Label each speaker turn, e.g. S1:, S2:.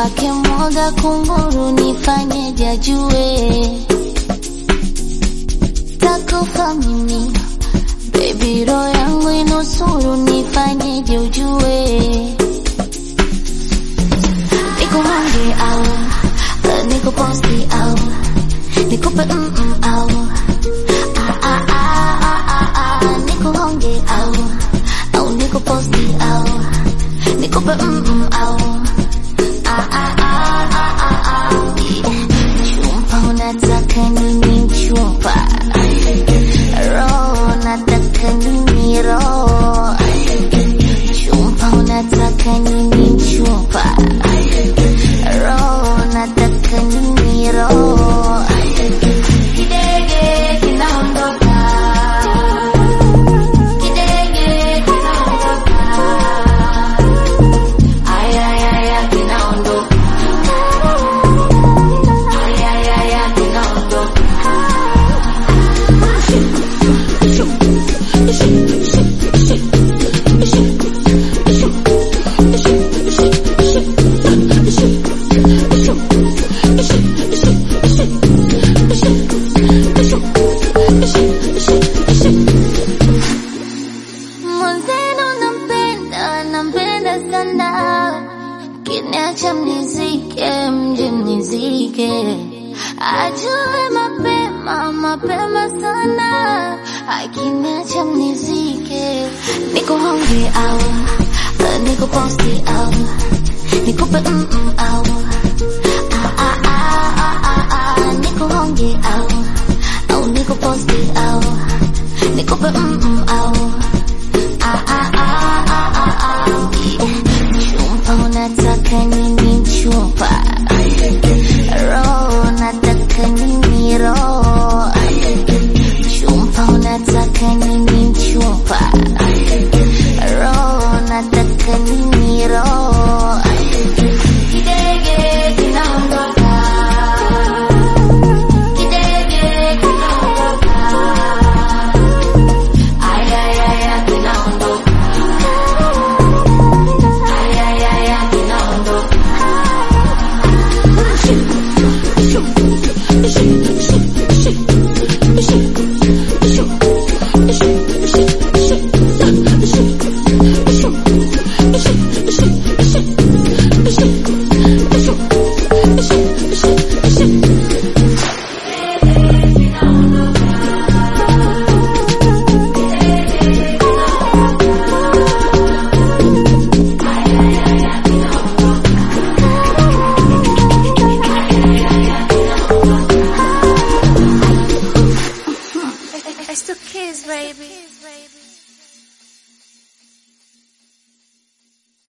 S1: kwake mwoga kunguru, nifanyeje ajue takufa mimi baby, roho yangu inusuru, nifanyeje ujue nikuhange au nikuposti au nikupe mm -mm au ah, ah, ah, ah, ah, ah, nikuhonge au au nikuposti au nikupe mm -mm au ah, ah, ah, ah, ah, ah. Chumpa unataka nini chumpa roho unataka nini roho chumpa unataka nini chumpa roho unataka nini roho kidege kinaondoka kidege kinaondoka ayayaya kinaondoka ayayaya kinaondoka Mwenzenu nampenda, nampenda sana, kiniacha mnizike, mje mnizike, ajue mapema, mapema sana, akiniacha mnizike, nikuhonge au nikuposti au nikupe mm -mm au ah, ah, ah, ah, ah, ah, nikuhonge au au nikuposti au nikupe mm -mm au Ah, ah, ah, ah, ah, ah. Chumpa unataka nini chumpa roho unataka nini roho chumpa unataka nini chumpa roho unataka nini roho kidege kinaondoka kidege kinaondoka ayayaya kinaondoka ayayaya kinaondoka
S2: It's the kids, baby.